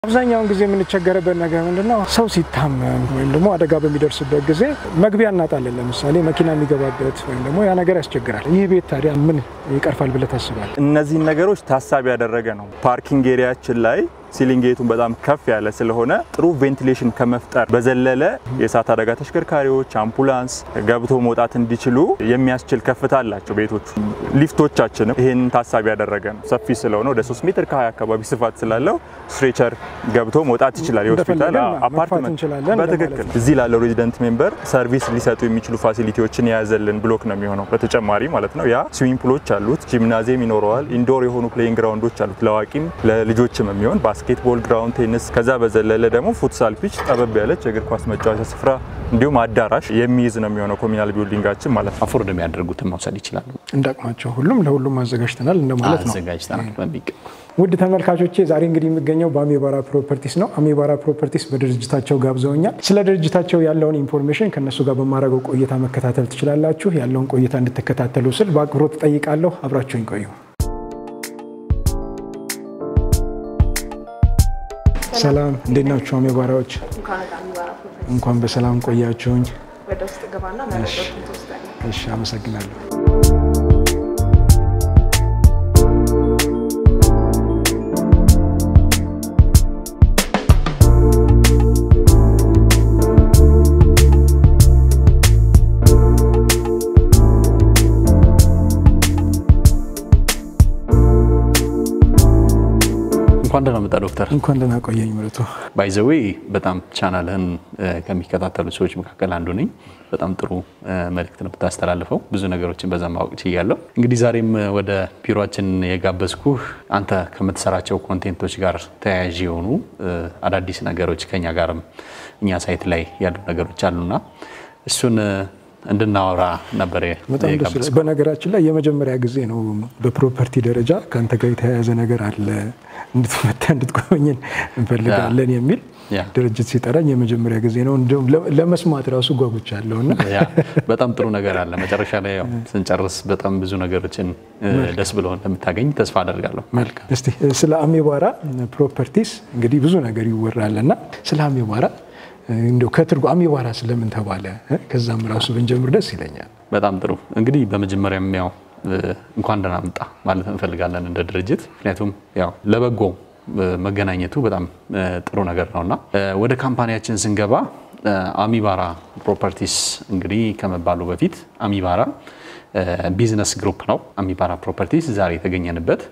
አብዛኛውን ጊዜ የምንቸገረበት ነገር ምንድነው? ሰው ሲታመም ወይም ደግሞ አደጋ በሚደርስበት ጊዜ መግቢያ እናጣለን። ለምሳሌ መኪና የሚገባበት ወይም ደግሞ ያ ነገር ያስቸግራል። ይህ ቤት ታዲያ ምን ይቀርፋል ብለህ ታስባለህ? እነዚህን ነገሮች ታሳቢ ያደረገ ነው። ፓርኪንግ ኤሪያችን ላይ ሲሊንግ ጌቱን በጣም ከፍ ያለ ስለሆነ ጥሩ ቬንቲሌሽን ከመፍጠር በዘለለ የእሳት አደጋ ተሽከርካሪዎች፣ አምቡላንስ ገብቶ መውጣት እንዲችሉ የሚያስችል ከፍታ አላቸው ቤቶቹ። ሊፍቶቻችንም ይህን ታሳቢ ያደረገ ነው። ሰፊ ስለሆነ ወደ 3 ሜትር ከ20 አካባቢ ስፋት ስላለው ስትሬቸር ገብቶ መውጣት ይችላል። የሆስፒታል እንደፈለገን መግፋት አፓርትመንት እንችላለን በትክክል እንደማለት እዚህ ላለው ሬዚደንት ሜምበር ሰርቪስ ሊሰጡ የሚችሉ ፋሲሊቲዎችን የያዘልን ብሎክ ነው የሚሆነው። በተጨማሪ ማለት ነው ያ ስዊሚንግ ፑሎች አሉት፣ ጂምናዚየም ይኖረዋል፣ ኢንዶር የሆኑ ፕሌይንግ ግራውንዶች አሉት ለአዋቂም ለልጆችም የሚሆን ባስኬትቦል ግራውንድ፣ ቴኒስ ከዛ በዘለለ ደግሞ ፉትሳል ፒች ጠበብ ያለች የእግር ኳስ መጫወቻ ስፍራ እንዲሁም አዳራሽ የሚይዝ ነው የሚሆነው ኮሚናል ቢልዲንጋችን ማለት ነው። አፎርድ የሚያደርጉትን መውሰድ ይችላሉ። እንዳቅማቸው ሁሉም ለሁሉም አዘጋጅተናል እንደማለት ነው። አዘጋጅተናል በሚገባ ውድ ተመልካቾቼ ዛሬ እንግዲህ የሚገኘው በአሚባራ ፕሮፐርቲስ ነው። አሚባራ ፕሮፐርቲስ በድርጅታቸው ጋብዘውኛል። ስለ ድርጅታቸው ያለውን ኢንፎርሜሽን ከእነሱ ጋር በማድረገው ቆይታ መከታተል ትችላላችሁ። ያለውን ቆይታ እንድትከታተሉ ስል በአክብሮት ጠይቃለሁ። አብራችሁኝ ቆዩ። ሰላም፣ እንዴት ናችሁ አሚባራዎች? እንኳን ወደ አሚባራ ፕሮፐርቲ እንኳን በሰላም ቆያችሁኝ። ወደ ውስጥ ገባና መረጃዎችን ትወስዳለህ። እሺ፣ አመሰግናለሁ። እንኳን ደህና መጣ ዶክተር። እንኳን ደህና ቆየኝ ምርቱ። ባይዘዌ በጣም ቻናልህን ከሚከታተሉ ሰዎች መካከል አንዱ ነኝ። በጣም ጥሩ መልእክት ነው ብታስተላልፈው። ብዙ ነገሮችን በዛ ማወቅ ችያለሁ። እንግዲህ ዛሬም ወደ ቢሮችን የጋበዝኩህ አንተ ከምትሰራቸው ኮንቴንቶች ጋር ተያያዥ የሆኑ አዳዲስ ነገሮች ከኛ ጋርም እኛ ሳይት ላይ ያሉ ነገሮች አሉና እሱን እንድናወራ ነበር በጣም ደስ የጋበዝኩህ። ይላል። በነገራችን ላይ የመጀመሪያ ጊዜ ነው በፕሮፐርቲ ደረጃ ከአንተ ጋር የተያያዘ ነገር አለ እንድትመታ እንድትጎበኝን እንፈልጋለን የሚል ያ። ድርጅት ሲጠራኝ የመጀመሪያ ጊዜ ነው። እንዲሁም ለ- ለመስማት ራሱ ጓጉቻለሁ እና ያ በጣም ጥሩ ነገር አለ። መጨረሻ ላይ ያው ስንጨርስ በጣም ብዙ ነገሮችን ደስ ብሎ እንደምታገኝ ተስፋ አደርጋለሁ። መልካም። እስቲ ስለ አሚባራ ፕሮፐርቲስ እንግዲህ ብዙ ነገር ይወራል እና ስለ አሚባራ እንደው ከትርጉ አሚባራ ስለምን ተባለ እ? ከዛም ራሱ ብንጀምር ደስ ይለኛል። በጣም ጥሩ እንግዲህ በመጀመሪያም ያው እ፣ እንኳን ደህና መጣ ማለት እንፈልጋለን እንደ ድርጅት። ምክንያቱም ያው ለበጎ እ፣ መገናኘቱ በጣም እ፣ ጥሩ ነገር ነውና እ፣ ወደ ካምፓኒያችን ስንገባ እ፣ አሚባራ ፕሮፐርቲስ እንግዲህ ከመባሉ በፊት አሚባራ እ፣ ቢዝነስ ግሩፕ ነው። አሚባራ ፕሮፐርቲስ ዛሬ የተገኘንበት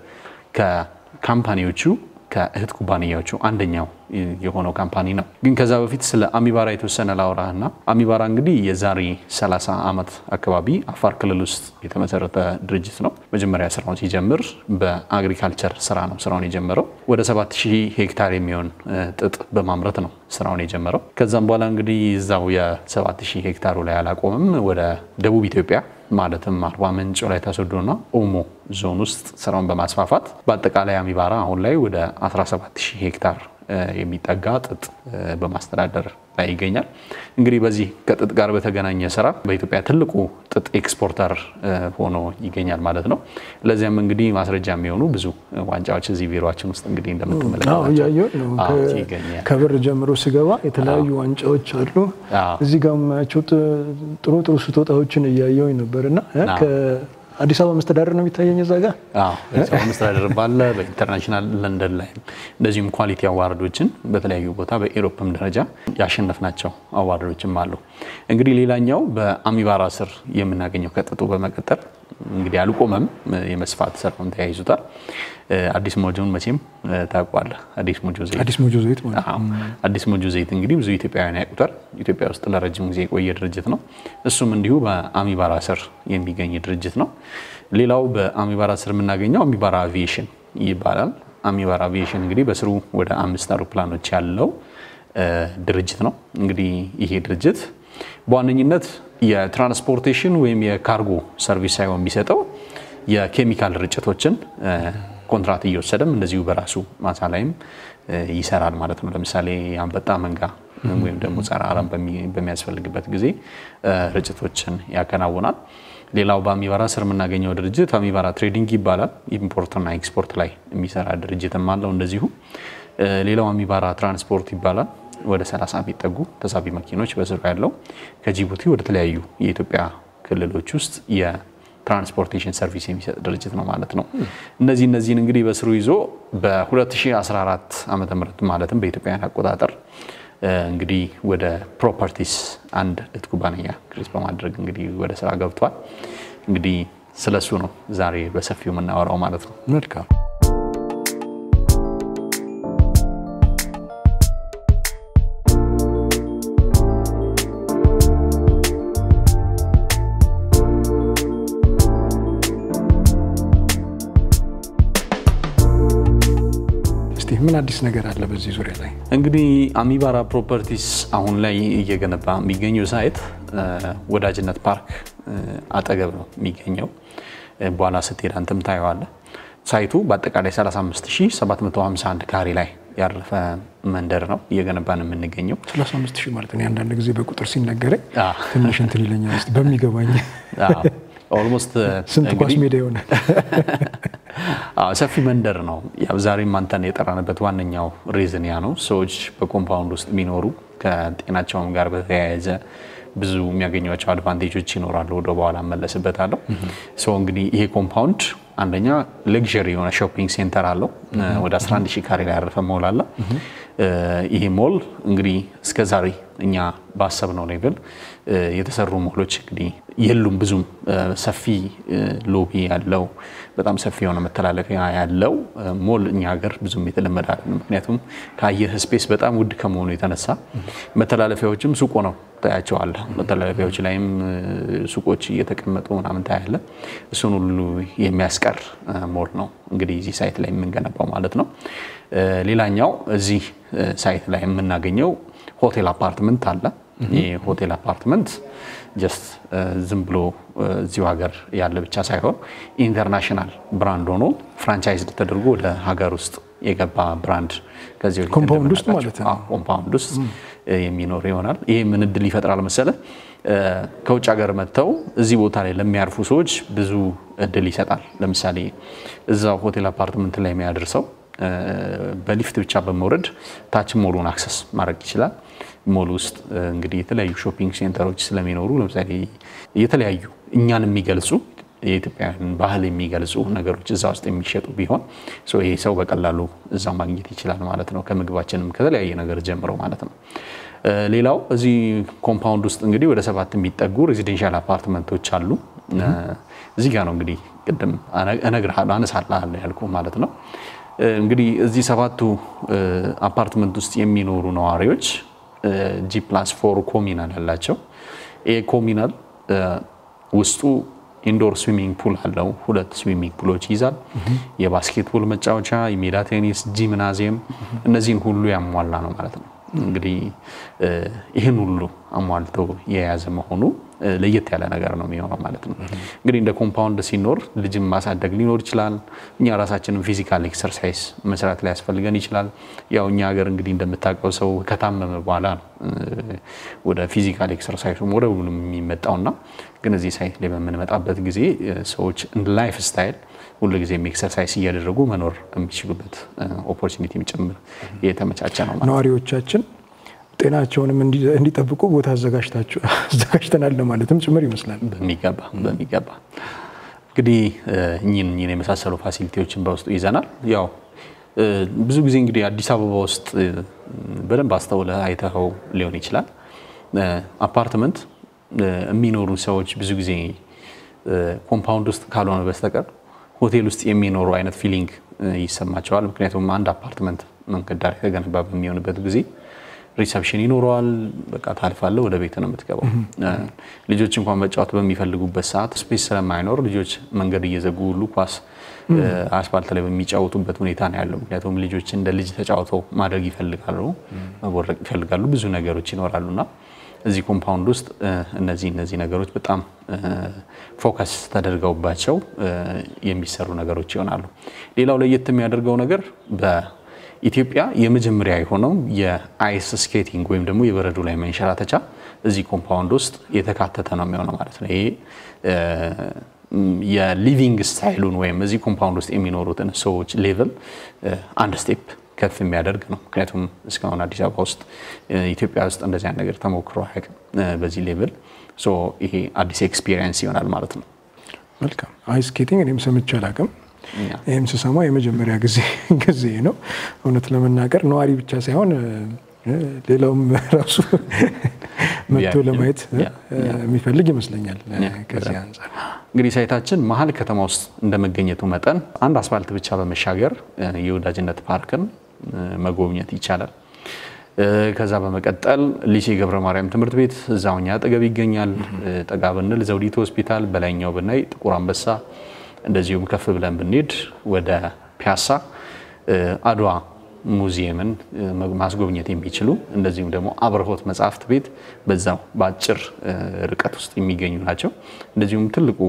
ከካምፓኒዎቹ ከእህት ኩባንያዎቹ አንደኛው የሆነው ካምፓኒ ነው። ግን ከዛ በፊት ስለ አሚባራ የተወሰነ ላውራህና አሚባራ እንግዲህ የዛሬ 30 ዓመት አካባቢ አፋር ክልል ውስጥ የተመሰረተ ድርጅት ነው። መጀመሪያ ስራውን ሲጀምር በአግሪካልቸር ስራ ነው ስራውን የጀመረው። ወደ 7000 ሄክታር የሚሆን እ፣ ጥጥ በማምረት ነው ስራውን የጀመረው። ከዛም በኋላ እንግዲህ እዛው የ7000 ሄክታሩ ላይ አላቆምም። ወደ ደቡብ ኢትዮጵያ ማለትም አርባ ምንጭ፣ ወላይታ ሶዶና ኦሞ ዞን ውስጥ ስራውን በማስፋፋት በአጠቃላይ አሚባራ አሁን ላይ ወደ 17000 ሄክታር እ፣ የሚጠጋ ጥጥ እ፣ በማስተዳደር ላይ ይገኛል። እንግዲህ በዚህ ከጥጥ ጋር በተገናኘ ስራ በኢትዮጵያ ትልቁ ጥጥ ኤክስፖርተር እ፣ ሆኖ ይገኛል ማለት ነው። ለዚያም እንግዲህ ማስረጃ የሚሆኑ ብዙ ዋንጫዎች እዚህ ቢሮችን ውስጥ እንግዲህ አዎ እንደምትመለከታቸው እያየሁት ነው። አዎ፣ ከ- ይገኛል። ከበር ጀምሮ ስገባ የተለያዩ ዋንጫዎች አሉ። አዎ። እዚህ ጋር የማያቸው ጥ- ጥሩ ጥሩ ስጦታዎችን እያየሁኝ ነበር እና እ፣ አዎ። ከአዲስ አበባ መስተዳደር ነው የሚታየኝ እዛ ጋር አዎ በሰው መስተዳደር ባለ በኢንተርናሽናል ለንደን ላይ እንደዚሁም ኳሊቲ አዋርዶችን በተለያዩ ቦታ በኤሮፕም ደረጃ ያሸነፍናቸው አዋርዶችም አሉ። እንግዲህ ሌላኛው በአሚባራ ስር የምናገኘው ከጥጡ በመቀጠል እንግዲህ አልቆመም፣ የመስፋት ስራውን ተያይዙታል። አዲስ ሞጆን መቼም ታውቋለህ። አዲስ ሞጆ ዘይት አዲስ ሞጆ ዘይት ማለት አዎ አዲስ ሞጆ ዘይት እንግዲህ ብዙ ኢትዮጵያውያን ያውቁታል። ኢትዮጵያ ውስጥ ለረጅም ጊዜ የቆየ ድርጅት ነው። እሱም እንዲሁ በአሚባራ ስር የሚገኝ ድርጅት ነው። ሌላው በአሚባራ ስር የምናገኘው አሚባራ አቪዬሽን ይባላል። አሚባራ አቪዬሽን እንግዲህ በስሩ ወደ አምስት አውሮፕላኖች ያለው እ፣ ድርጅት ነው። እንግዲህ ይሄ ድርጅት በዋነኝነት የትራንስፖርቴሽን ወይም የካርጎ ሰርቪስ ሳይሆን የሚሰጠው የኬሚካል ርጭቶችን እ፣ ኮንትራት እየወሰደም እንደዚሁ በራሱ ማሳ ላይም እ፣ ይሰራል ማለት ነው። ለምሳሌ የአንበጣ መንጋ ወይም ደግሞ ጸረ አረም በሚ- በሚያስፈልግበት ጊዜ እ፣ ርጭቶችን ያከናውናል። ሌላው በአሚባራ ስር የምናገኘው ድርጅት አሚባራ ትሬዲንግ ይባላል። ኢምፖርትና ኤክስፖርት ላይ የሚሰራ ድርጅትም አለው እንደዚሁ። ሌላው አሚባራ ትራንስፖርት ይባላል። ወደ 30 የሚጠጉ ተሳቢ መኪኖች በስሩ ያለው ከጅቡቲ ወደ ተለያዩ የኢትዮጵያ ክልሎች ውስጥ የትራንስፖርቴሽን ሰርቪስ የሚሰጥ ድርጅት ነው ማለት ነው። እነዚህ እነዚህን እንግዲህ በስሩ ይዞ በ2014 ዓመተ ምህረት ማለትም በኢትዮጵያውያን አቆጣጠር እንግዲህ ወደ ፕሮፐርቲስ አንድ እህት ኩባንያ ክሬት በማድረግ እንግዲህ ወደ ስራ ገብቷል። እንግዲህ ስለሱ ነው ዛሬ በሰፊው የምናወራው ማለት ነው። መልካም እስቲ ምን አዲስ ነገር አለ በዚህ ዙሪያ ላይ? እንግዲህ አሚባራ ፕሮፐርቲስ አሁን ላይ እየገነባ የሚገኘው ሳይት ወዳጅነት ፓርክ አጠገብ ነው የሚገኘው። በኋላ ስትሄድ አንተም ታየዋለህ። ሳይቱ በአጠቃላይ 35751 ካሬ ላይ ያረፈ መንደር ነው እየገነባን የምንገኘው። 35 ሺህ ማለት ነው። አንዳንድ ጊዜ በቁጥር ሲነገረኝ አዎ። ትንሽ እንትን ይለኛል። እስቲ በሚገባኝ ኦልሞስት ስንት ኳስ ሜዳ ይሆናል? አዎ ሰፊ መንደር ነው። ያው ዛሬም አንተን የጠራንበት ዋነኛው ሪዝን ያ ነው። ሰዎች በኮምፓውንድ ውስጥ የሚኖሩ ከጤናቸውም ጋር በተያያዘ ብዙ የሚያገኟቸው አድቫንቴጆች ይኖራሉ። ወደ በኋላ እመለስበታለሁ። ሶ እንግዲህ ይሄ ኮምፓውንድ አንደኛ ሌክዠሪ የሆነ ሾፒንግ ሴንተር አለው። ወደ 11 ሺህ ካሬ ላይ ያረፈ ሞል አለ። ይሄ ሞል እንግዲህ እስከዛሬ እኛ ባሰብነው ሌቭል የተሰሩ ሞሎች እንግዲህ የሉም። ብዙም ሰፊ ሎቢ ያለው በጣም ሰፊ የሆነ መተላለፊያ ያለው ሞል እኛ ሀገር ብዙም የተለመደ አይደለም። ምክንያቱም ከአየር ስፔስ በጣም ውድ ከመሆኑ የተነሳ መተላለፊያዎችም ሱቆ ነው ታያቸዋለህ። መተላለፊያዎች ላይም ሱቆች እየተቀመጡ ምናምን ታያለ። እሱን ሁሉ የሚያስቀር ሞል ነው እንግዲህ እዚህ ሳይት ላይ የምንገነባው ማለት ነው። ሌላኛው እዚህ ሳይት ላይ የምናገኘው ሆቴል አፓርትመንት አለ። ይህ ሆቴል አፓርትመንት ጀስት ዝም ብሎ እዚሁ ሀገር ያለ ብቻ ሳይሆን ኢንተርናሽናል ብራንድ ሆኖ ፍራንቻይዝ ተደርጎ ወደ ሀገር ውስጥ የገባ ብራንድ ከዚህ በፊት ኮምፓውንድ ውስጥ እንደምናውቃቸው- ማለት ነው። አዎ፣ ኮምፓውንድ ውስጥ የሚኖር ይሆናል። ይሄ ምን እድል ይፈጥራል መሰለ? ከውጭ ሀገር መጥተው እዚህ ቦታ ላይ ለሚያርፉ ሰዎች ብዙ እድል ይሰጣል። ለምሳሌ እዛው ሆቴል አፓርትመንት ላይ የሚያደርሰው በሊፍት ብቻ በመውረድ ታች ሞሉን አክሰስ ማድረግ ይችላል። ሞል ውስጥ እንግዲህ የተለያዩ ሾፒንግ ሴንተሮች ስለሚኖሩ ለምሳሌ የተለያዩ እኛን የሚገልጹ የኢትዮጵያን ባህል የሚገልጹ ነገሮች እዛ ውስጥ የሚሸጡ ቢሆን ሶ ይሄ ሰው በቀላሉ እዛ ማግኘት ይችላል ማለት ነው። ከምግባችንም ከተለያየ ነገር ጀምሮ ማለት ነው። እ ሌላው እዚህ ኮምፓውንድ ውስጥ እንግዲህ ወደ ሰባት የሚጠጉ ሬዚደንሻል አፓርትመንቶች አሉ። እ እዚህ ጋር ነው እንግዲህ ቅድም አነ- እነግርሃለሁ አነሳልሃለሁ ያልኩ ማለት ነው። እ እንግዲህ እዚህ ሰባቱ እ አፓርትመንት ውስጥ የሚኖሩ ነዋሪዎች ጂ ፕላስ ፎር ኮሚናል ያላቸው ይሄ ኮሚናል እ ውስጡ ኢንዶር ስዊሚንግ ፑል አለው። ሁለት ስዊሚንግ ፑሎች ይይዛል። የባስኬትቦል መጫወቻ፣ የሜዳ ቴኒስ፣ ጂምናዚየም እነዚህን ሁሉ ያሟላ ነው ማለት ነው። እንግዲህ እ ይህን ሁሉ አሟልቶ የያዘ መሆኑ እ ለየት ያለ ነገር ነው የሚሆነው ማለት ነው። እንግዲህ እንደ ኮምፓውንድ ሲኖር ልጅም ማሳደግ ሊኖር ይችላል። እኛ ራሳችንን ፊዚካል ኤክሰርሳይዝ መስራት ላይ ያስፈልገን ይችላል። ያው እኛ ሀገር እንግዲህ እንደምታውቀው ሰው ከታመመ በኋላ ነው እ ወደ ፊዚካል ኤክሰርሳይዙም ወደ ሁሉም የሚመጣውና ግን እዚህ ሳይት ላይ በምንመጣበት ጊዜ እ ሰዎች እንደ ላይፍ ስታይል ሁሉ ጊዜም ኤክሰርሳይዝ እያደረጉ መኖር የሚችሉበት ኦፖርቹኒቲም ጭምር የተመቻቸ ነው ማለት ነው። ነዋሪዎቻችን ጤናቸውንም እንዲ- እንዲጠብቁ ቦታ አዘጋጅታችሁ- አዘጋጅተናል ለማለትም ጭምር ይመስላል። በሚገባ በሚገባ እንግዲህ እ እኚህን እኚህን የመሳሰሉ ፋሲሊቲዎችን በውስጡ ይዘናል። ያው እ ብዙ ጊዜ እንግዲህ አዲስ አበባ ውስጥ እ በደንብ አስተውለህ አይተኸው ሊሆን ይችላል። እ አፓርትመንት እ የሚኖሩ ሰዎች ብዙ ጊዜ እ ኮምፓውንድ ውስጥ ካልሆነ በስተቀር ሆቴል ውስጥ የሚኖሩ አይነት ፊሊንግ እ ይሰማቸዋል። ምክንያቱም አንድ አፓርትመንት መንገድ ዳር የተገነባ በሚሆንበት ጊዜ ሪሰፕሽን ይኖረዋል። በቃ ታልፋለህ፣ ወደ ቤት ነው የምትገባው። እ ልጆች እንኳን መጫወት በሚፈልጉበት ሰዓት ስፔስ ስለማይኖር ልጆች መንገድ እየዘጉ ሁሉ ኳስ እ አስፋልት ላይ በሚጫወቱበት ሁኔታ ነው ያለው። ምክንያቱም ልጆች እንደ ልጅ ተጫውተው ማድረግ ይፈልጋሉ፣ መቦረቅ ይፈልጋሉ፣ ብዙ ነገሮች ይኖራሉና እዚህ ኮምፓውንድ ውስጥ እ እነዚህ እነዚህ ነገሮች በጣም እ ፎከስ ተደርገውባቸው እ የሚሰሩ ነገሮች ይሆናሉ። ሌላው ለየት የሚያደርገው ነገር በኢትዮጵያ የመጀመሪያ የሆነው የአይስ ስኬቲንግ ወይም ደግሞ የበረዶ ላይ መንሸራተቻ እዚህ ኮምፓውንድ ውስጥ የተካተተ ነው የሚሆነው ማለት ነው። ይሄ እ የሊቪንግ ስታይሉን ወይም እዚህ ኮምፓውንድ ውስጥ የሚኖሩትን ሰዎች ሌቭል አንድ ስቴፕ ከፍ የሚያደርግ ነው። ምክንያቱም እስካሁን አዲስ አበባ ውስጥ ኢትዮጵያ ውስጥ እንደዚያ ነገር ተሞክሮ አያውቅም በዚህ ሌቭል። ሶ ይሄ አዲስ ኤክስፒሪየንስ ይሆናል ማለት ነው። መልካም አይስ ስኬቲንግ እኔም ሰምቼ አላውቅም። ይህም ስሰማ የመጀመሪያ ጊዜ ጊዜ ነው። እውነት ለመናገር ነዋሪ ብቻ ሳይሆን ሌላውም ራሱ መጥቶ ለማየት የሚፈልግ ይመስለኛል። ከዚህ አንጻር እንግዲህ ሳይታችን መሀል ከተማ ውስጥ እንደመገኘቱ መጠን አንድ አስፋልት ብቻ በመሻገር የወዳጅነት ፓርክን መጎብኘት ይቻላል። ከዛ በመቀጠል ሊሴ ገብረ ማርያም ትምህርት ቤት እዛው እኛ አጠገብ ይገኛል። ጠጋ ብንል ዘውዲቱ ሆስፒታል፣ በላይኛው ብናይ ጥቁር አንበሳ፣ እንደዚሁም ከፍ ብለን ብንሄድ ወደ ፒያሳ አድዋ ሙዚየምን ማስጎብኘት የሚችሉ እንደዚሁም ደግሞ አብርሆት መጽሐፍት ቤት በዛው በአጭር ርቀት ውስጥ የሚገኙ ናቸው። እንደዚሁም ትልቁ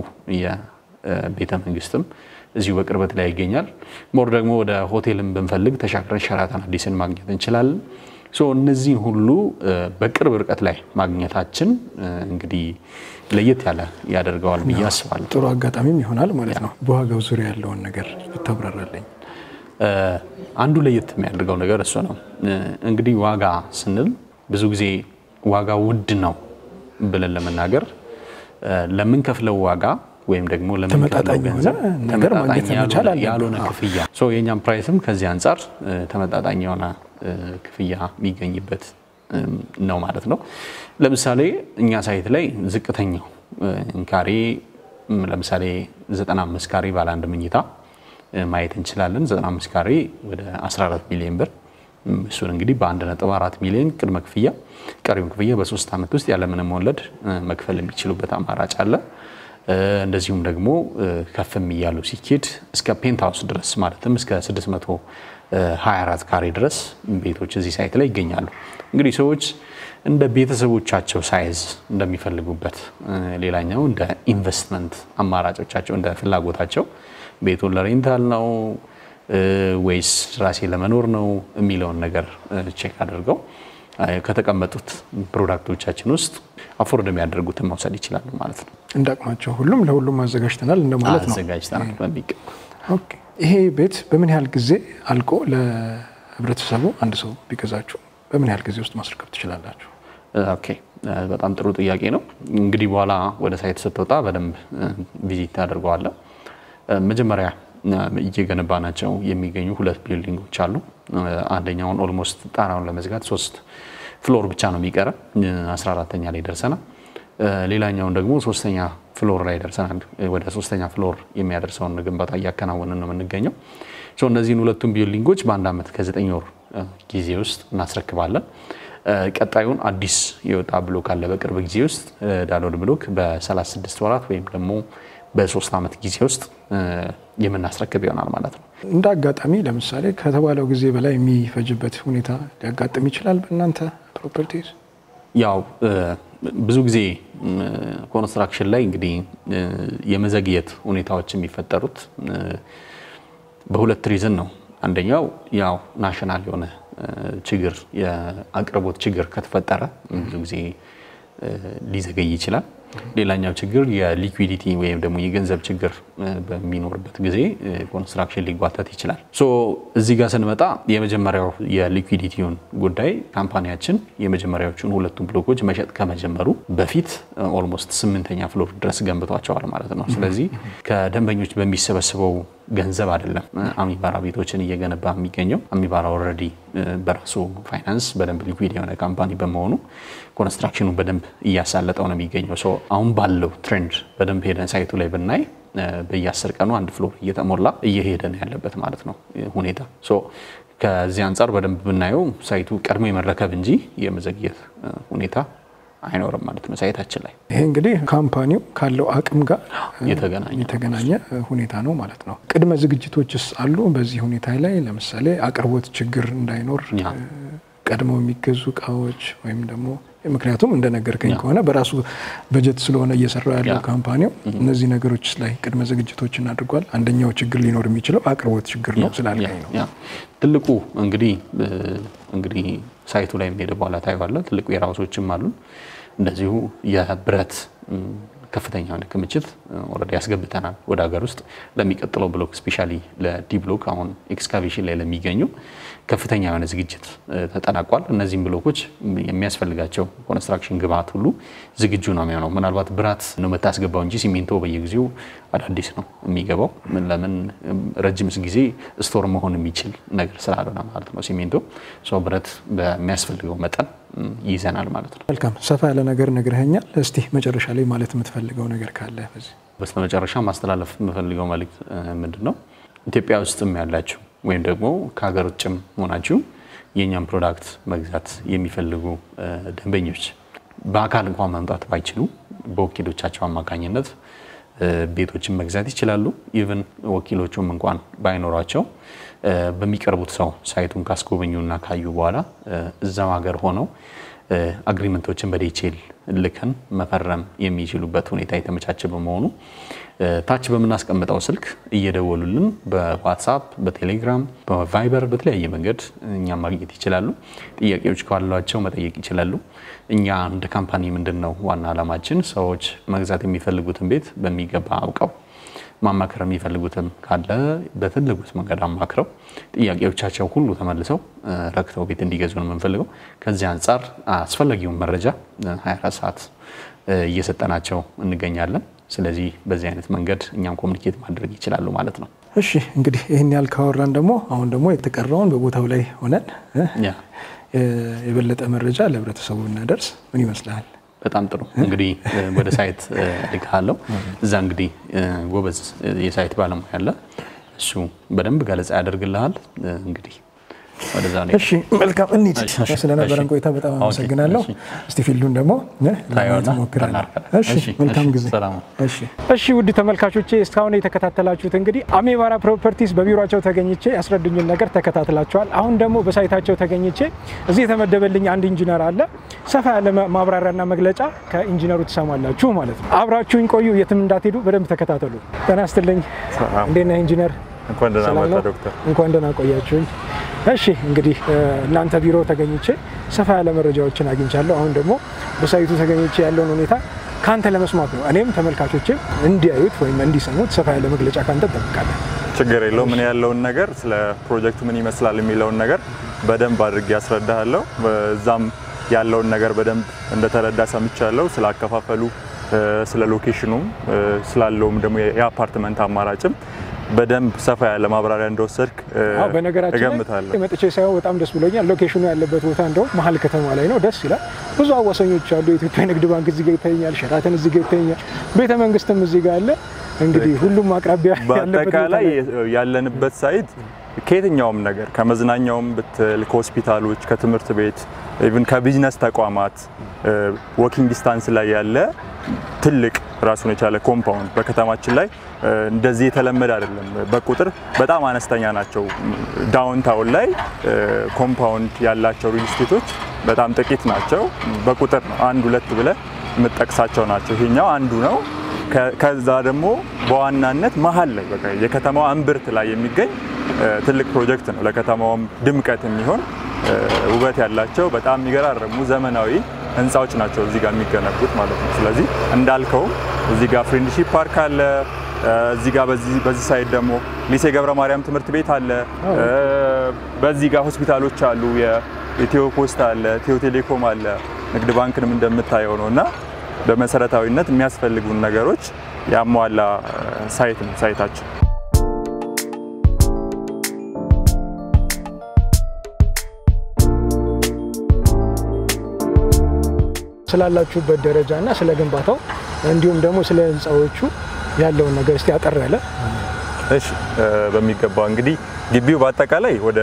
የቤተ መንግስትም እዚሁ በቅርበት ላይ ይገኛል። ሞር ደግሞ ወደ ሆቴልን ብንፈልግ ተሻግረን ሸራተን አዲስን ማግኘት እንችላለን። ሶ እነዚህን ሁሉ በቅርብ ርቀት ላይ ማግኘታችን እንግዲህ ለየት ያለ ያደርገዋል ብዬ አስባለሁ። ጥሩ አጋጣሚም ይሆናል ማለት ነው። በዋጋው ዙሪያ ያለውን ነገር ብታብራራለኝ። አንዱ ለየት የሚያደርገው ነገር እሱ ነው። እንግዲህ ዋጋ ስንል ብዙ ጊዜ ዋጋ ውድ ነው ብለን ለመናገር ለምንከፍለው ዋጋ ወይም ደግሞ ለምንከፍለው ገንዘብ ተመጣጣኝ ያልሆነ ክፍያ የእኛም ፕራይስም ከዚህ አንጻር ተመጣጣኝ የሆነ ክፍያ የሚገኝበት ነው ማለት ነው። ለምሳሌ እኛ ሳይት ላይ ዝቅተኛው ካሬ ለምሳሌ 95 ካሬ ባለ አንድ መኝታ ማየት እንችላለን። 95 ካሬ ወደ 14 ሚሊዮን ብር እሱን እንግዲህ በ1.4 ሚሊዮን ቅድመ ክፍያ ቀሪውን ክፍያ በሶስት ዓመት ውስጥ ያለምንም ወለድ መክፈል የሚችሉበት አማራጭ አለ። እንደዚሁም ደግሞ ከፍም እያሉ ሲኬድ እስከ ፔንት ሃውስ ድረስ ማለትም እስከ 624 ካሬ ድረስ ቤቶች እዚህ ሳይት ላይ ይገኛሉ። እንግዲህ ሰዎች እንደ ቤተሰቦቻቸው ሳይዝ እንደሚፈልጉበት፣ ሌላኛው እንደ ኢንቨስትመንት አማራጮቻቸው እንደ ፍላጎታቸው ቤቱን ለሬንታል ነው ወይስ ራሴ ለመኖር ነው የሚለውን ነገር ቼክ አድርገው ከተቀመጡት ፕሮዳክቶቻችን ውስጥ አፎርድ የሚያደርጉትን መውሰድ ይችላሉ ማለት ነው። እንደ አቅማቸው ሁሉም ለሁሉም አዘጋጅተናል እንደማለት ነው። አዘጋጅተናል በሚገባ። ኦኬ። ይሄ ቤት በምን ያህል ጊዜ አልቆ ለህብረተሰቡ አንድ ሰው ቢገዛችሁ በምን ያህል ጊዜ ውስጥ ማስረከብ ትችላላችሁ? ኦኬ በጣም ጥሩ ጥያቄ ነው። እንግዲህ በኋላ ወደ ሳይት ስትወጣ በደንብ ቪዚት ታደርገዋለህ። መጀመሪያ እየገነባ ናቸው የሚገኙ ሁለት ቢልዲንጎች አሉ። አንደኛውን ኦልሞስት ጣራውን ለመዝጋት ሶስት ፍሎር ብቻ ነው የሚቀረ፣ 14ተኛ ላይ ደርሰናል። ሌላኛውን ደግሞ ሶስተኛ ፍሎር ላይ ደርሰናል። ወደ ሶስተኛ ፍሎር የሚያደርሰውን ግንባታ እያከናወንን ነው የምንገኘው። እነዚህን ሁለቱም ቢልዲንጎች በአንድ ዓመት ከዘጠኝ ወር ጊዜ ውስጥ እናስረክባለን። ቀጣዩን አዲስ የወጣ ብሎክ አለ በቅርብ ጊዜ ውስጥ ዳሎል ብሎክ በ36 ወራት ወይም ደግሞ በሶስት ዓመት ጊዜ ውስጥ የምናስረክብ ይሆናል ማለት ነው። እንደ አጋጣሚ ለምሳሌ ከተባለው ጊዜ በላይ የሚፈጅበት ሁኔታ ሊያጋጥም ይችላል በእናንተ ፕሮፐርቲስ? ያው ብዙ ጊዜ ኮንስትራክሽን ላይ እንግዲህ የመዘግየት ሁኔታዎች የሚፈጠሩት በሁለት ሪዝን ነው። አንደኛው ያው ናሽናል የሆነ ችግር የአቅርቦት ችግር ከተፈጠረ ብዙ ጊዜ ሊዘገይ ይችላል። ሌላኛው ችግር የሊኩዊዲቲ ወይም ደግሞ የገንዘብ ችግር በሚኖርበት ጊዜ ኮንስትራክሽን ሊጓተት ይችላል። ሶ እዚህ ጋር ስንመጣ የመጀመሪያው የሊኩዊዲቲውን ጉዳይ ካምፓኒያችን የመጀመሪያዎቹን ሁለቱን ብሎኮች መሸጥ ከመጀመሩ በፊት ኦልሞስት ስምንተኛ ፍሎር ድረስ ገንብቷቸዋል ማለት ነው። ስለዚህ ከደንበኞች በሚሰበስበው ገንዘብ አይደለም አሚባራ ቤቶችን እየገነባ የሚገኘው። አሚባራ ኦልሬዲ በራሱ ፋይናንስ በደንብ ሊኩዊድ የሆነ ካምፓኒ በመሆኑ ኮንስትራክሽኑ በደንብ እያሳለጠው ነው የሚገኘው። አሁን ባለው ትሬንድ በደንብ ሄደን ሳይቱ ላይ ብናይ በየአስር ቀኑ አንድ ፍሎር እየተሞላ እየሄደ ነው ያለበት ማለት ነው ሁኔታ። ከዚህ አንጻር በደንብ ብናየው ሳይቱ ቀድሞ የመረከብ እንጂ የመዘግየት ሁኔታ አይኖርም ማለት ነው ሳይታችን ላይ። ይሄ እንግዲህ ካምፓኒው ካለው አቅም ጋር የተገናኘ የተገናኘ ሁኔታ ነው ማለት ነው። ቅድመ ዝግጅቶችስ አሉ በዚህ ሁኔታ ላይ? ለምሳሌ አቅርቦት ችግር እንዳይኖር ቀድመው የሚገዙ እቃዎች ወይም ደግሞ ምክንያቱም እንደነገርከኝ ከሆነ በራሱ በጀት ስለሆነ እየሰራ ያለው ካምፓኒው እነዚህ ነገሮች ላይ ቅድመ ዝግጅቶችን አድርጓል። አንደኛው ችግር ሊኖር የሚችለው አቅርቦት ችግር ነው ስላልከኝ ነው። ትልቁ እንግዲህ እንግዲህ ሳይቱ ላይ የሚሄደ በኋላ ታይዋለህ። ትልቁ የራሶችም አሉን እንደዚሁ የብረት ከፍተኛ የሆነ ክምችት ኦልሬዲ ያስገብተናል ወደ ሀገር ውስጥ ለሚቀጥለው ብሎክ ስፔሻሊ ለዲ ብሎክ አሁን ኤክስካቬሽን ላይ ለሚገኙ ከፍተኛ የሆነ ዝግጅት ተጠናቋል። እነዚህም ብሎኮች የሚያስፈልጋቸው ኮንስትራክሽን ግብአት ሁሉ ዝግጁ ነው የሚሆነው። ምናልባት ብራት ነው የምታስገባው እንጂ ሲሚንቶ በየጊዜው አዳዲስ ነው የሚገባው። ለምን ረጅም ጊዜ ስቶር መሆን የሚችል ነገር ስላልሆነ ማለት ነው። ሲሚንቶ ሰው ብረት በሚያስፈልገው መጠን ይይዘናል ማለት ነው። መልካም ሰፋ ያለ ነገር ነግረኸኛል። እስቲ መጨረሻ ላይ ማለት የምትፈልገው ነገር ካለ በዚህ በስተመጨረሻ ማስተላለፍ የምፈልገው መልእክት ምንድን ነው? ኢትዮጵያ ውስጥም ያላችሁ ወይም ደግሞ ከሀገር ውጭም ሆናችሁ የእኛም ፕሮዳክት መግዛት የሚፈልጉ ደንበኞች በአካል እንኳን መምጣት ባይችሉ በወኪሎቻቸው አማካኝነት ቤቶችን መግዛት ይችላሉ። ኢቨን ወኪሎቹም እንኳን ባይኖሯቸው በሚቀርቡት ሰው ሳይቱን ካስጎበኙና ካዩ በኋላ እዛው ሀገር ሆነው አግሪመንቶችን በዴቼል ልከን መፈረም የሚችሉበት ሁኔታ የተመቻቸ በመሆኑ ታች በምናስቀምጠው ስልክ እየደወሉልን በዋትሳፕ፣ በቴሌግራም፣ በቫይበር በተለያየ መንገድ እኛም ማግኘት ይችላሉ። ጥያቄዎች ካሏቸው መጠየቅ ይችላሉ። እኛ እንደ ካምፓኒ ምንድን ነው ዋና ዓላማችን ሰዎች መግዛት የሚፈልጉትን ቤት በሚገባ አውቀው ማማከር የሚፈልጉትም ካለ በፈለጉት መንገድ አማክረው ጥያቄዎቻቸው ሁሉ ተመልሰው ረክተው ቤት እንዲገዙ ነው የምንፈልገው። ከዚህ አንጻር አስፈላጊውን መረጃ 24 ሰዓት እየሰጠናቸው እንገኛለን። ስለዚህ በዚህ አይነት መንገድ እኛም ኮሚኒኬት ማድረግ ይችላሉ ማለት ነው። እሺ እንግዲህ ይህን ያህል ካወራን ደግሞ አሁን ደግሞ የተቀረውን በቦታው ላይ ሆነን የበለጠ መረጃ ለህብረተሰቡ እናደርስ ምን ይመስልሃል? በጣም ጥሩ እንግዲህ ወደ ሳይት ልካለው። እዛ እንግዲህ ጎበዝ የሳይት ባለሙያ አለ። እሱ በደንብ ገለጻ ያደርግልሃል። እንግዲህ ወደዛ ነው። እሺ መልካም እንሂድ። ስለነበረን ቆይታ በጣም አመሰግናለሁ። እስቲ ፊልዱን ደግሞ ለማየት ሞክረናል። እሺ መልካም ጊዜ። እሺ ውድ ተመልካቾቼ እስካሁን የተከታተላችሁት እንግዲህ አሜባራ ፕሮፐርቲስ በቢሮቸው ተገኝቼ ያስረዱኝን ነገር ተከታትላችኋል። አሁን ደግሞ በሳይታቸው ተገኝቼ እዚህ የተመደበልኝ አንድ ኢንጂነር አለ። ሰፋ ያለ ማብራሪያና መግለጫ ከኢንጂነሩ ትሰማላችሁ ማለት ነው። አብራችሁኝ ቆዩ፣ የትም እንዳትሄዱ፣ በደንብ ተከታተሉ። ጤና ይስጥልኝ። እንዴት ነህ ኢንጂነር? እንኳን ደህና መጣ ዶክተር። እንኳን ደህና ቆያችሁኝ። እሺ እንግዲህ እናንተ ቢሮ ተገኝቼ ሰፋ ያለ መረጃዎችን አግኝቻለሁ። አሁን ደግሞ በሳይቱ ተገኝቼ ያለውን ሁኔታ ከአንተ ለመስማት ነው። እኔም ተመልካቾችም እንዲያዩት ወይም እንዲሰሙት ሰፋ ያለ መግለጫ ከአንተ እጠብቃለሁ። ችግር የለው። ምን ያለውን ነገር ስለ ፕሮጀክቱ ምን ይመስላል የሚለውን ነገር በደንብ አድርጌ ያስረዳሃለሁ። እዛም ያለውን ነገር በደንብ እንደተረዳ ሰምቻለሁ። ስለ አከፋፈሉ፣ ስለ ሎኬሽኑም ስላለውም ደግሞ የአፓርትመንት አማራጭም በደንብ ሰፋ ያለ ማብራሪያ እንደወሰድክ በነገራችን እገምታለሁ። ላይ መጥቼ ሳይሆን በጣም ደስ ብሎኛል። ሎኬሽኑ ያለበት ቦታ እንደውም መሀል ከተማ ላይ ነው። ደስ ይላል። ብዙ አዋሳኞች አሉ። የኢትዮጵያ ንግድ ባንክ እዚህ ጋር ይተኛል፣ ሸራተን እዚህ ጋር ይተኛል፣ ቤተ መንግስትም እዚህ ጋር አለ። እንግዲህ ሁሉም አቅራቢያ ያለበት ቦታ በአጠቃላይ ላይ ያለንበት ሳይት ከየትኛውም ነገር ከመዝናኛውም ብትል ከሆስፒታሎች፣ ከትምህርት ቤት ኢቭን ከቢዝነስ ተቋማት ወኪንግ ዲስታንስ ላይ ያለ ትልቅ ራሱን የቻለ ኮምፓውንድ በከተማችን ላይ እንደዚህ የተለመደ አይደለም። በቁጥር በጣም አነስተኛ ናቸው። ዳውንታውን ላይ ኮምፓውንድ ያላቸው ሪል ስቴቶች በጣም ጥቂት ናቸው። በቁጥር ነው አንድ ሁለት ብለህ የምጠቅሳቸው ናቸው። ይሄኛው አንዱ ነው። ከዛ ደግሞ በዋናነት መሀል ላይ በቃ የከተማዋ እምብርት ላይ የሚገኝ ትልቅ ፕሮጀክት ነው። ለከተማውም ድምቀት የሚሆን ውበት ያላቸው በጣም የሚገራረሙ ዘመናዊ ህንፃዎች ናቸው እዚህ ጋር የሚገነቡት ማለት ነው። ስለዚህ እንዳልከውም እዚህ ጋር ፍሬንድሺፕ ፓርክ አለ። እዚህ ጋር በዚህ ሳይድ ደግሞ ሊሴ ገብረ ማርያም ትምህርት ቤት አለ። በዚህ ጋር ሆስፒታሎች አሉ። የኢትዮ ፖስት አለ፣ ኢትዮ ቴሌኮም አለ። ንግድ ባንክንም እንደምታየው ነው እና በመሰረታዊነት የሚያስፈልጉን ነገሮች ያሟላ ሳይት ነው ሳይታችን። ስላላችሁበት ደረጃ እና ስለ ግንባታው እንዲሁም ደግሞ ስለ ህንፃዎቹ ያለውን ነገር እስቲ አጠር ያለ እሺ በሚገባ እንግዲህ ግቢው በአጠቃላይ ወደ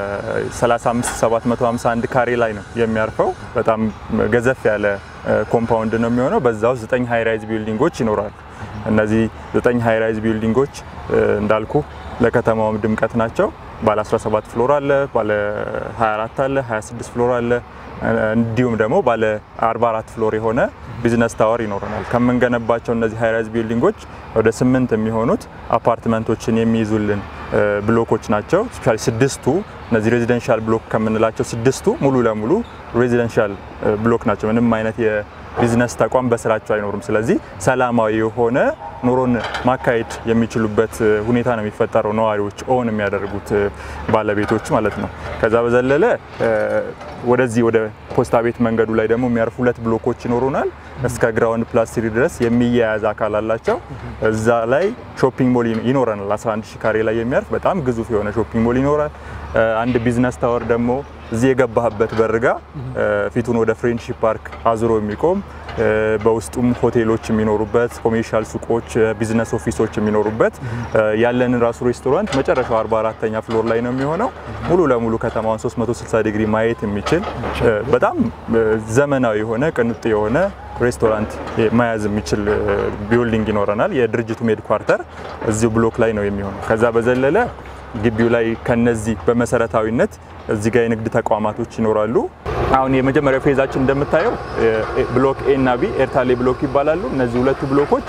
35751 ካሬ ላይ ነው የሚያርፈው። በጣም ገዘፍ ያለ ኮምፓውንድ ነው የሚሆነው። በዛ ውስጥ ዘጠኝ ሃይ ራይዝ ቢልዲንጎች ይኖራሉ። እነዚህ ዘጠኝ ሃይ ራይዝ ቢልዲንጎች እንዳልኩ ለከተማውም ድምቀት ናቸው። ባለ 17 ፍሎር አለ፣ ባለ 24 አለ፣ 26 ፍሎር አለ። እንዲሁም ደግሞ ባለ 44 ፍሎር የሆነ ቢዝነስ ታወር ይኖረናል። ከምንገነባቸው እነዚህ ሃይራይዝ ቢልዲንጎች ወደ ስምንት የሚሆኑት አፓርትመንቶችን የሚይዙልን ብሎኮች ናቸው። ስፔሻሊ ስድስቱ እነዚህ ሬዚደንሻል ብሎክ ከምንላቸው ስድስቱ ሙሉ ለሙሉ ሬዚደንሻል ብሎክ ናቸው። ምንም አይነት የቢዝነስ ተቋም በስራቸው አይኖሩም። ስለዚህ ሰላማዊ የሆነ ኑሮን ማካሄድ የሚችሉበት ሁኔታ ነው የሚፈጠረው፣ ነዋሪዎች ኦን የሚያደርጉት ባለቤቶች ማለት ነው። ከዛ በዘለለ ወደዚህ ወደ ፖስታ ቤት መንገዱ ላይ ደግሞ የሚያርፉ ሁለት ብሎኮች ይኖሩናል። እስከ ግራውንድ ፕላስ ትሪ ድረስ የሚያያዝ አካል አላቸው። እዛ ላይ ሾፒንግ ሞል ይኖረናል። 11 ሺ ካሬ ላይ የሚያርፍ በጣም ግዙፍ የሆነ ሾፒንግ ሞል ይኖራል። አንድ ቢዝነስ ታወር ደግሞ እዚህ የገባህበት በርጋ ፊቱን ወደ ፍሬንድሺፕ ፓርክ አዙሮ የሚቆም በውስጡም ሆቴሎች የሚኖሩበት ኮሜርሻል ሱቆች፣ ቢዝነስ ኦፊሶች የሚኖሩበት ያለንን ራሱ ሬስቶራንት መጨረሻው 44ተኛ ፍሎር ላይ ነው የሚሆነው። ሙሉ ለሙሉ ከተማውን 360 ዲግሪ ማየት የሚችል በጣም ዘመናዊ የሆነ ቅንጡ የሆነ ሬስቶራንት መያዝ የሚችል ቢልዲንግ ይኖረናል። የድርጅቱ ሜድ ኳርተር እዚሁ ብሎክ ላይ ነው የሚሆነው። ከዛ በዘለለ ግቢው ላይ ከነዚህ በመሰረታዊነት እዚህ ጋር የንግድ ተቋማቶች ይኖራሉ። አሁን የመጀመሪያው ፌዛችን እንደምታየው ብሎክ ኤ እና ቢ ኤርታሌ ብሎክ ይባላሉ። እነዚህ ሁለቱ ብሎኮች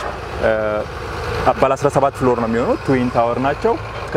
ባለ 17 ፍሎር ነው የሚሆኑት። ትዊን ታወር ናቸው።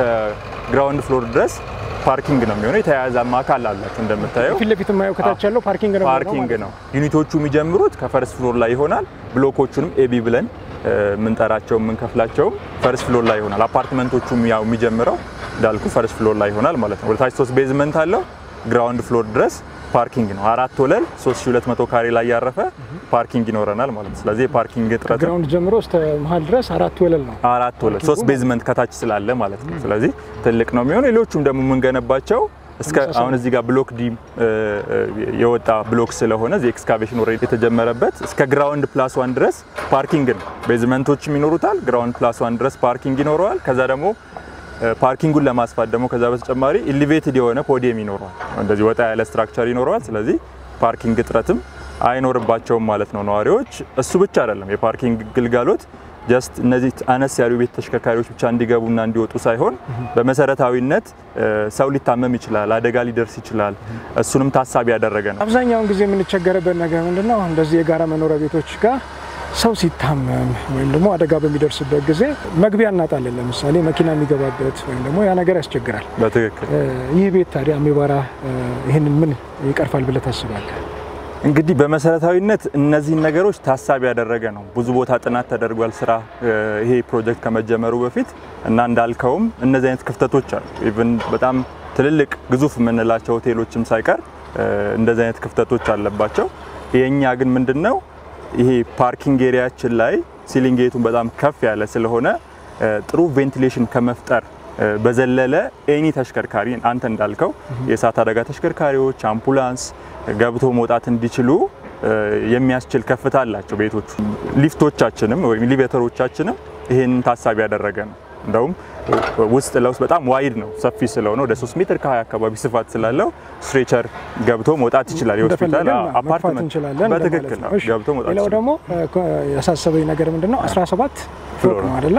ከግራውንድ ፍሎር ድረስ ፓርኪንግ ነው የሚሆነው። የተያያዘ አካል አላቸው እንደምታየው። ፊት ለፊት የማየው ከታች ያለው ፓርኪንግ ነው። ፓርኪንግ ነው። ዩኒቶቹ የሚጀምሩት ከፈርስት ፍሎር ላይ ይሆናል። ብሎኮቹንም ኤቢ ብለን የምንጠራቸው የምንከፍላቸውም ፈርስት ፍሎር ላይ ይሆናል። አፓርትመንቶቹም ያው የሚጀምረው እንዳልኩ ፈርስት ፍሎር ላይ ይሆናል ማለት ነው። ወደታች ሶስት ቤዝመንት አለው። ግራውንድ ፍሎር ድረስ ፓርኪንግ ነው። አራት ወለል 3200 ካሬ ላይ ያረፈ ፓርኪንግ ይኖረናል ማለት ነው። ስለዚህ የፓርኪንግ እጥረት ግራውንድ ጀምሮ እስከ መሀል ድረስ አራት ወለል ነው። አራት ወለል ሶስት ቤዝመንት ከታች ስላለ ማለት ነው። ስለዚህ ትልቅ ነው የሚሆነው። ሌሎቹም ደግሞ የምንገነባቸው እስከ አሁን እዚህ ጋር ብሎክ ዲ የወጣ ብሎክ ስለሆነ እዚህ ኤክስካቬሽን ኦልሬዲ የተጀመረበት እስከ ግራውንድ ፕላስ ዋን ድረስ ፓርኪንግ ነው። ቤዝመንቶችም ይኖሩታል። ግራውንድ ፕላስ ዋን ድረስ ፓርኪንግ ይኖረዋል። ከዛ ደግሞ ፓርኪንጉን ለማስፋት ደግሞ ከዛ በተጨማሪ ኢሊቬትድ የሆነ ፖዲየም ይኖረዋል። እንደዚህ ወጣ ያለ ስትራክቸር ይኖረዋል። ስለዚህ ፓርኪንግ እጥረትም አይኖርባቸውም ማለት ነው ነዋሪዎች። እሱ ብቻ አይደለም የፓርኪንግ ግልጋሎት ጀስት እነዚህ አነስ ያሉ ቤት ተሽከርካሪዎች ብቻ እንዲገቡና እንዲወጡ ሳይሆን በመሰረታዊነት ሰው ሊታመም ይችላል፣ አደጋ ሊደርስ ይችላል። እሱንም ታሳቢ ያደረገ ነው። አብዛኛውን ጊዜ የምንቸገርበት ነገር ምንድነው? እንደዚህ የጋራ መኖሪያ ቤቶች ጋር ሰው ሲታመም ወይም ደግሞ አደጋ በሚደርስበት ጊዜ መግቢያ እናጣለን። ለምሳሌ መኪና የሚገባበት ወይም ደግሞ ያ ነገር ያስቸግራል። በትክክል ይህ ቤት ታዲያ አሚባራ ይህንን ምን ይቀርፋል ብለህ ታስባለህ? እንግዲህ በመሰረታዊነት እነዚህን ነገሮች ታሳቢ ያደረገ ነው። ብዙ ቦታ ጥናት ተደርጓል ስራ ይሄ ፕሮጀክት ከመጀመሩ በፊት እና እንዳልከውም እነዚህ አይነት ክፍተቶች አሉ። ኢቭን በጣም ትልልቅ ግዙፍ የምንላቸው ሆቴሎችም ሳይቀር እንደዚህ አይነት ክፍተቶች አለባቸው። የእኛ ግን ምንድን ነው ይሄ ፓርኪንግ ኤሪያችን ላይ ሲሊንጌቱን በጣም ከፍ ያለ ስለሆነ ጥሩ ቬንቲሌሽን ከመፍጠር በዘለለ ኤኒ ተሽከርካሪ አንተ እንዳልከው የእሳት አደጋ ተሽከርካሪዎች፣ አምቡላንስ ገብቶ መውጣት እንዲችሉ የሚያስችል ከፍታ አላቸው ቤቶቹ። ሊፍቶቻችንም ወይም ሊቬተሮቻችንም ይህንን ታሳቢ ያደረገ ነው። እንደውም ውስጥ ለውስጥ በጣም ዋይድ ነው፣ ሰፊ ስለሆነ ወደ 3 ሜትር ከ20 አካባቢ ስፋት ስላለው ስትሬቸር ገብቶ መውጣት ይችላል። የሆስፒታል አፓርትመንት እንችላለን። በትክክል ነው ገብቶ መውጣት ሌላው ይችላል። ደግሞ ያሳሰበኝ ነገር ምንድን ነው 17 ፎቅ ነው አይደለ?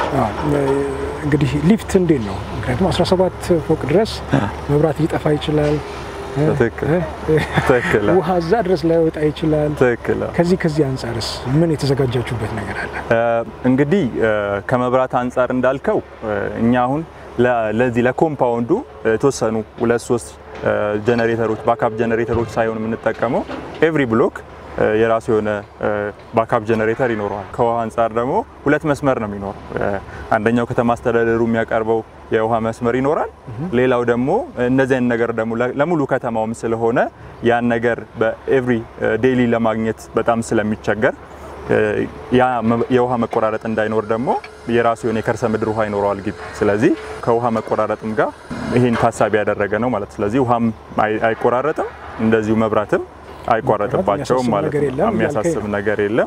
እንግዲህ ሊፍት እንዴት ነው? ምክንያቱም 17 ፎቅ ድረስ መብራት ሊጠፋ ይችላል። ትክክል ትክክል ውሃ እዛ ድረስ ላይወጣ ይችላል። ትክክል ከዚህ ከዚህ አንጻርስ ምን የተዘጋጃችሁበት ነገር አለ? እንግዲህ ከመብራት አንጻር እንዳልከው እኛ አሁን ለዚህ ለኮምፓውንዱ የተወሰኑ ሁለት ሶስት ጀነሬተሮች ባካፕ ጀነሬተሮች ሳይሆን የምንጠቀመው ኤቭሪ ብሎክ የራሱ የሆነ ባካፕ ጀነሬተር ይኖረዋል። ከውሃ አንጻር ደግሞ ሁለት መስመር ነው የሚኖረው። አንደኛው ከተማ አስተዳደሩ የሚያቀርበው የውሃ መስመር ይኖራል። ሌላው ደግሞ እንደዚህ አይነት ነገር ደግሞ ለሙሉ ከተማውም ስለሆነ ያን ነገር በኤቭሪ ዴይሊ ለማግኘት በጣም ስለሚቸገር ያ የውሃ መቆራረጥ እንዳይኖር ደግሞ የራሱ የሆነ የከርሰ ምድር ውሃ ይኖረዋል ግቢ። ስለዚህ ከውሃ መቆራረጥም ጋር ይህን ታሳቢ ያደረገ ነው ማለት ስለዚህ ውሃም አይቆራረጥም፣ እንደዚሁ መብራትም አይቋረጥባቸውም ማለት ነገር ነው። የለም የሚያሳስብ እያልከኝ ነገር የለም።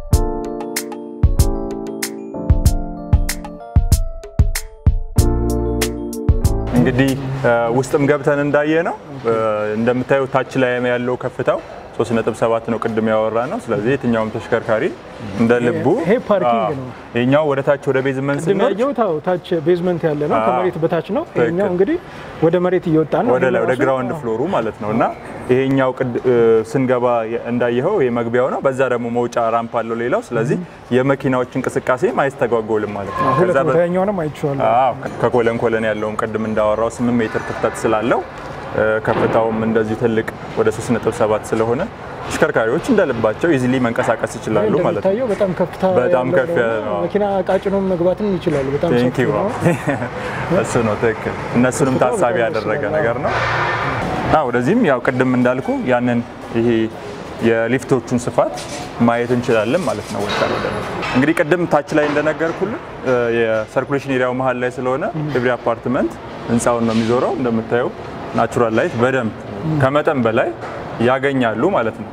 እንግዲህ ውስጥም ገብተን እንዳየ ነው እንደምታየው ታች ላይ ያለው ከፍታው 3.7 ነው ቅድም ያወራ ነው። ስለዚህ የትኛውም ተሽከርካሪ እንደ ልቡ ይሄ ፓርኪንግ አዎ፣ ነው። ይሄኛው ወደ ታች ወደ ቤዝመንት ቅድም ስንወርድ ያየሁት አዎ፣ ታች ቤዝመንት ያለ ነው፣ አዎ። ከመሬት በታች ነው። ትክክል። ይሄኛው እንግዲህ ወደ መሬት እየወጣ ነው። ወደ ላይ ወደ ራሱ- ግራውንድ ፍሎሩ ማለት ነው እና ይሄኛው ቅድ- እ፣ ስንገባ የ- እንዳየኸው ይሄ መግቢያው ነው። በዛ ደግሞ መውጫ ራምፕ አለው ሌላው። ስለዚህ የመኪናዎች እንቅስቃሴ አይስተጓጎልም ማለት ነው። ሁለት ከዛ በ- ቦታ ያኛውንም አይቼዋለሁ። አዎ ከኮለን ኮለን ያለውም ቅድም እንዳወራው 8 ሜትር ክፍተት ስላለው ከፍታውም እንደዚሁ ትልቅ ወደ 3.7 ስለሆነ ተሽከርካሪዎች እንደልባቸው ኢዚሊ መንቀሳቀስ ይችላሉ ማለት ነው። እንደሚታየው በጣም ከፍታ በጣም ያለው ከፍ ያለ ነው። መኪና ቃጭኖም መግባትም ይችላሉ። በጣም ቴንክ ሰፊ ዩ ነው። እሱ ነው ትክክል። እነሱንም ከፍታው ታሳቢ በጣም ያደረገ ደስ ይላል። ነገር ነው። አዎ ወደዚህም ያው ቅድም እንዳልኩ ያንን ይሄ የሊፍቶቹን ስፋት ማየት እንችላለን ማለት ነው። ወጣ ወደ እንግዲህ ቅድም ታች ላይ እንደነገርኩልን የሰርኩሌሽን ኤሪያው መሀል ላይ ስለሆነ ኤቭሪ አፓርትመንት ህንፃውን ነው የሚዞረው። እንደምታየው ናቹራል ላይት በደንብ ከመጠን በላይ ያገኛሉ ማለት ነው።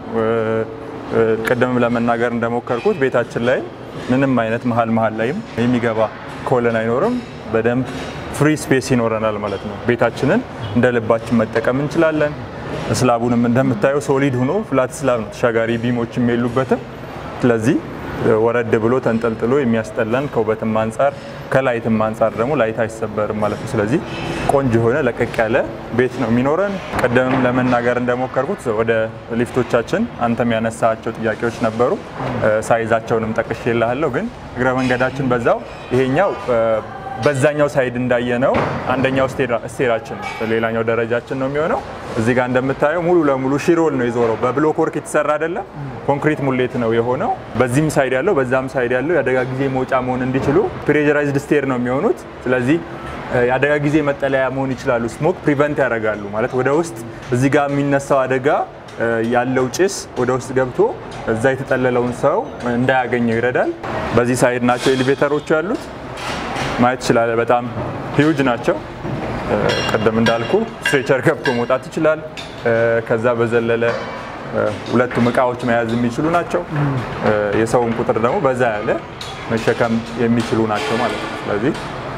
ቅድም ለመናገር እንደሞከርኩት ቤታችን ላይ ምንም አይነት መሀል መሀል ላይም የሚገባ ኮለን አይኖርም። በደንብ ፍሪ ስፔስ ይኖረናል ማለት ነው። ቤታችንን እንደ ልባችን መጠቀም እንችላለን። ስላቡንም እንደምታየው ሶሊድ ሆኖ ፍላት ስላብ ነው። ተሻጋሪ ቢሞችም የሉበትም። ስለዚህ ወረድ ብሎ ተንጠልጥሎ የሚያስጠላን ከውበትም አንጻር ከላይትም አንጻር ደግሞ ላይት አይሰበርም ማለት ነው። ስለዚህ ቆንጆ የሆነ ለቀቅ ያለ ቤት ነው የሚኖረን። ቀደምም ለመናገር እንደሞከርኩት ወደ ሊፍቶቻችን አንተም ያነሳቸው ጥያቄዎች ነበሩ። ሳይዛቸውንም ጠቅሼ እልሃለሁ። ግን እግረ መንገዳችን በዛው ይሄኛው በዛኛው ሳይድ እንዳየነው አንደኛው ስቴራችን ነው፣ ሌላኛው ደረጃችን ነው የሚሆነው። እዚህ ጋር እንደምታየው ሙሉ ለሙሉ ሺሮል ነው የዞረው። በብሎክ ወርክ የተሰራ አይደለም፣ ኮንክሪት ሙሌት ነው የሆነው። በዚህም ሳይድ ያለው በዛም ሳይድ ያለው የአደጋ ጊዜ መውጫ መሆን እንዲችሉ ፕሬዠራይዝድ ስቴር ነው የሚሆኑት። ስለዚህ የአደጋ ጊዜ መጠለያ መሆን ይችላሉ። ስሞክ ፕሪቨንት ያደርጋሉ ማለት ወደ ውስጥ እዚህ ጋር የሚነሳው አደጋ ያለው ጭስ ወደ ውስጥ ገብቶ እዛ የተጠለለውን ሰው እንዳያገኘው ይረዳል። በዚህ ሳይድ ናቸው ኤሌቬተሮቹ ያሉት ማየት ይችላል። በጣም ሂውጅ ናቸው። ቅድም እንዳልኩ ስትሬቸር ገብቶ መውጣት ይችላል። ከዛ በዘለለ ሁለቱም እቃዎች መያዝ የሚችሉ ናቸው። የሰውን ቁጥር ደግሞ በዛ ያለ መሸከም የሚችሉ ናቸው ማለት ነው። ስለዚህ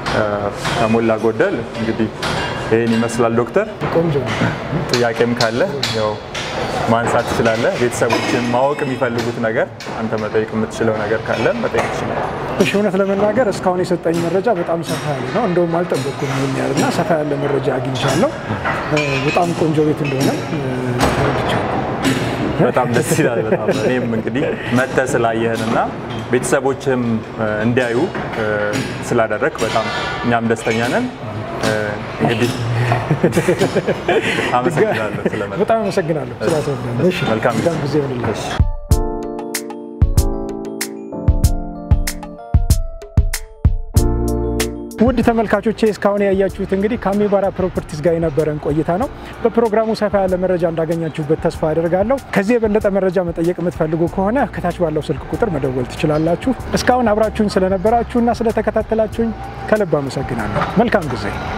ከሞላ ጎደል እንግዲህ ይህን ይመስላል። ዶክተር ቆንጆ ነው። ጥያቄም ካለ ያው ማንሳት ትችላለህ። ቤተሰቦችን ማወቅ የሚፈልጉት ነገር አንተ መጠየቅ የምትችለው ነገር ካለ መጠየቅ ትችላለህ። እሺ እውነት ለመናገር እስካሁን የሰጠኝ መረጃ በጣም ሰፋ ያለ ነው። እንደውም አልጠበቅኩም ይሄን ያህል እና ሰፋ ያለ መረጃ አግኝቻለሁ። በጣም ቆንጆ ቤት እንደሆነ ተረድቻለሁ። በጣም ደስ ይላል። በጣም እኔም እንግዲህ መጥተህ ስላየህንና ቤተሰቦችም እንዲያዩ ስላደረግ በጣም እኛም ደስተኛ ነን። እንግዲህ አመሰግናለሁ ስለመጣህ። በጣም አመሰግናለሁ ስላስረዳን። እሺ መልካም መልካም ጊዜ ይሆንልህ። እሺ። ውድ ተመልካቾቼ እስካሁን ያያችሁት እንግዲህ ከአሚባራ ፕሮፐርቲስ ጋር የነበረን ቆይታ ነው። በፕሮግራሙ ሰፋ ያለ መረጃ እንዳገኛችሁበት ተስፋ አደርጋለሁ። ከዚህ የበለጠ መረጃ መጠየቅ የምትፈልጉ ከሆነ ከታች ባለው ስልክ ቁጥር መደወል ትችላላችሁ። እስካሁን አብራችሁኝ ስለነበራችሁና ስለተከታተላችሁኝ ከልብ አመሰግናለሁ። መልካም ጊዜ